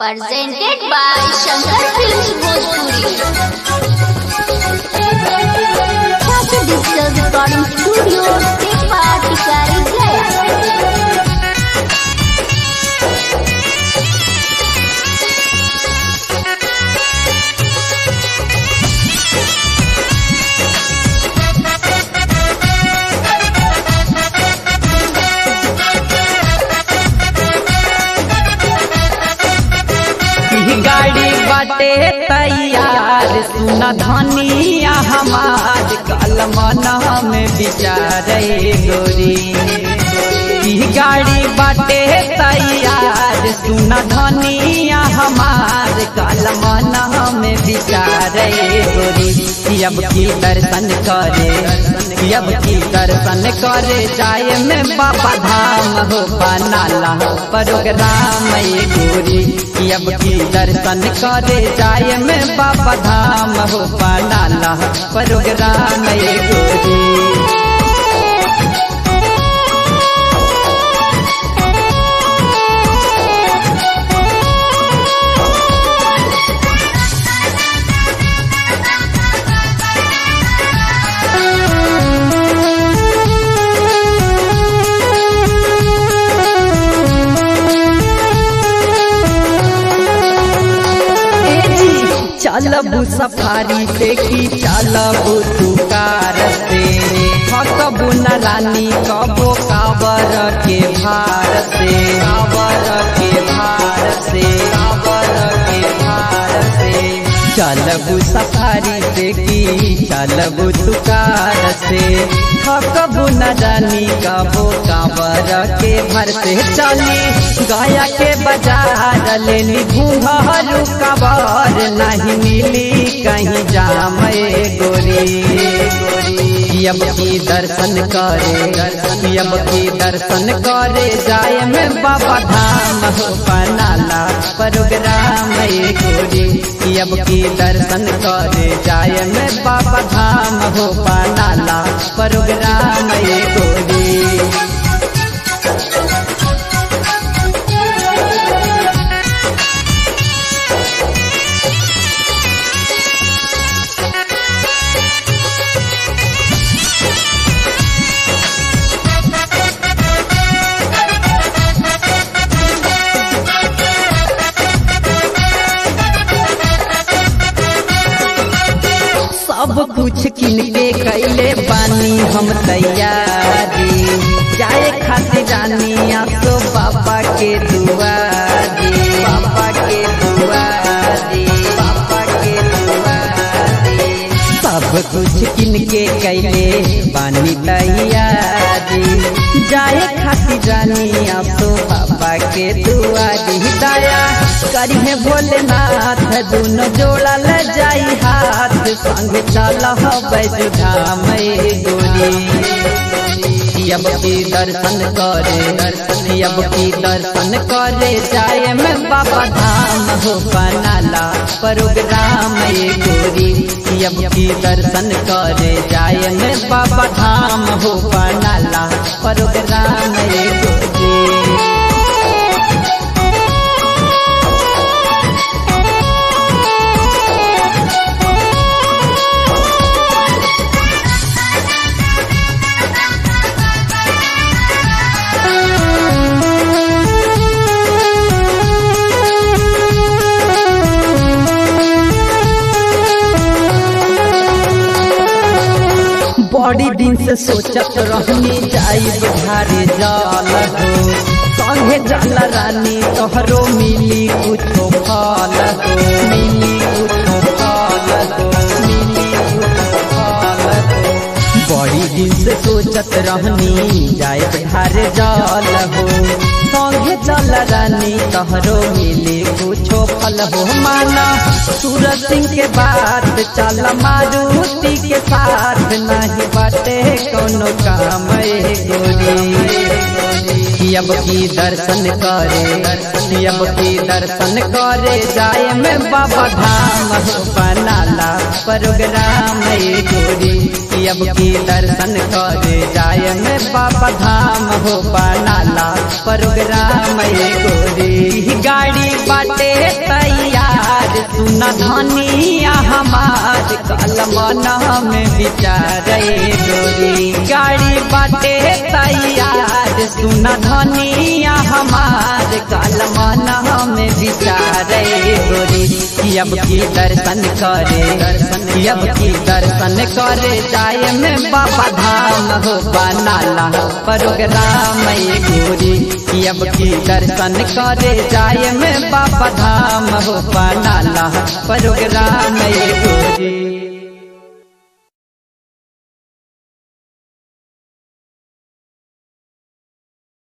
presented by Shankar Films Bhojpuri. Happy Digital Recording Studio, Tepa Tikari Gaya. ई गाड़ी बाटे तैयार सुन धनिया हमार कलमन में विचारे गोरी ई गाड़ी बाटे तैयार सुन धनिया हमार कलमन में विचारे गोरी अब की दर्शन करे अब की दर्शन करे जाए में बाबा धाम हो बनाला प्रोग्राम ये गोरी अब की दर्शन करे जाए में बाबा धाम हो बनाला प्रोग्राम ये गोरी चलबू सफारी पे की चलबू तुकार से थकबू न रानी कबो काबर के भार से काबर के भार से काबर के भार से चलबू सफारी पे की चलबू तुकार से थकबू न रानी कबो काबर के भर से चली गया के बाजार लेनी घूंघरू कबर नहीं मिली कहीं जाम गोरी अब की दर्शन करे अब की दर्शन करे जाए में बाबा धाम हो बनाला प्रोग्राम गोरी अब की दर्शन करे जाए में बाबा धाम हो बनाला प्रोग्राम गोरी सब कुछ किन के कैले बानी हम तैयारी जाए खातिर रानी तो बाबा के दुआरी बाबा के दुआरी बाबा के दुआरी सब कुछ किन के कैले बानी तैयारी जाए खातिर रानी तो बाबा के दुआरी दया करिए भोलेनाथ दोनों जोड़ा ल जाई हाथ संग चल बैजुधाम गोरी अब की दर्शन करे दर्शन अब की दर्शन करे जाए में बाबा धाम हो बनाला प्रोग्राम गोरी अब की दर्शन करे जाए में बाबा धाम हो बनाला प्रोग्राम गोरी बड़ी दिन से सोचत रहनी जाई बुझारे जल हो संगे जल रानी तोहरो मिली कुछो फल हो मिली कुछो फल हो मिली कुछो फल हो बड़ी दिन से सोचत रहनी जाए बुझारे जल हो संगे जल रानी तोहरो मिली कुछो फल हो माना सूरज सिंह के बात चल मारुति के साथ नहीं बाटे कोनो काम गोरी अब की दर्शन करे अब की दर्शन करे जाए में बाबा धाम हो बनाला प्रोग्राम गोरी कि अब की दर्शन करे जाय में बाबा धाम हो बनाला प्रोग्राम ये गोरी गाड़ी बाटे तैयार सुन धनिया हमार कलमन में विचार ये गोरी गाड़ी बाटे तैयार सुन धनिया हमार कलमन में विचार ये गोरी कि अब की दर्शन करे दर्शन अब की दर्शन करे जाय में बाबा धाम हो बनाला प्रोग्राम ये गोरी कि अब की दर्शन करे जाय में बाबा धाम हो बनाला प्रोग्राम ये गोरी